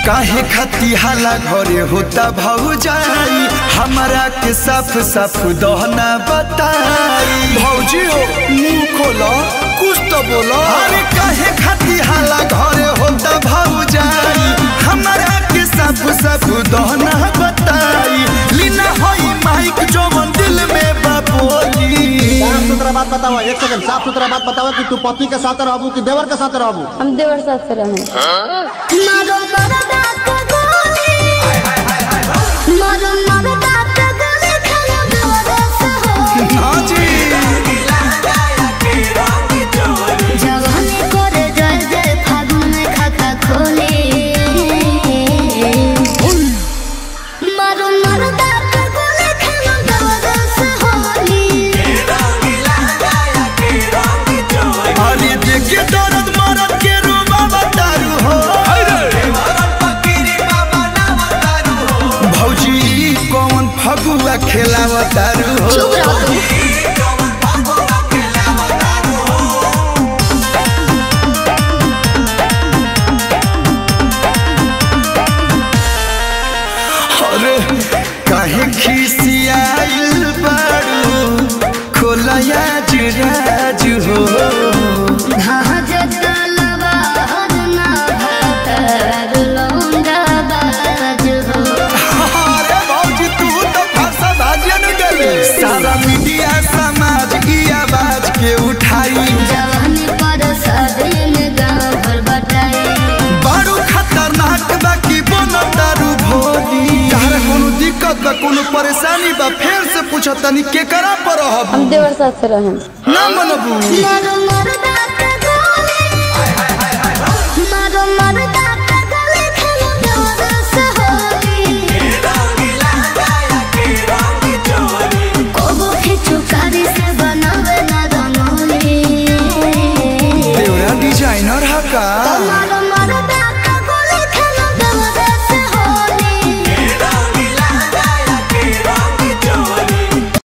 काहे खती हाला घरे होता भौजाई हमारा के साफ साफ दहना बताई भौजी हो मुंह खोलो कुछ तो बोलो अरे काहे खती हाला घरे होता भौजाई हमारा के साफ साफ दहना बताई लीना होई माइक जो मन दिल में बापोली साफ सुथरा बात बताओ एक सेकंड साफ सुथरा बात बताओ कि तू पति के साथ रहबू कि देवर के साथ रहबू हम देवर साथ से रहे मारो मरदा के गोली मारो मरदा के गोली खाना बेवरस हो हाँ जी जवानी करे जय जय फागुन में खाता खोले मारो मरदा के गोली खाना बेवरस होली अरे देखे दर्द मरद के रूबा बतारू हो भौजी ई कौन फगुआ खेलावतारू हो चुप रहो तुम अरे काहे खिसियाइल बारू खोलया जुराज हो धाज तलवा हरना भातर लौंडा बाज हो अरे भौजी तू तो भाषा भाजन गले सारा मीडिया समाज की आवाज के उठाई जवानी पर सदिन गाँव भर बटाई बारू खतरनाक बा की बनो दारू भोली तारा कोनो दिक्कत बा कोनो परेशानी बा फेर से पूछो तनी के करा पर रहब हम देवर साथ से रहे ना मनबू मारो मरदा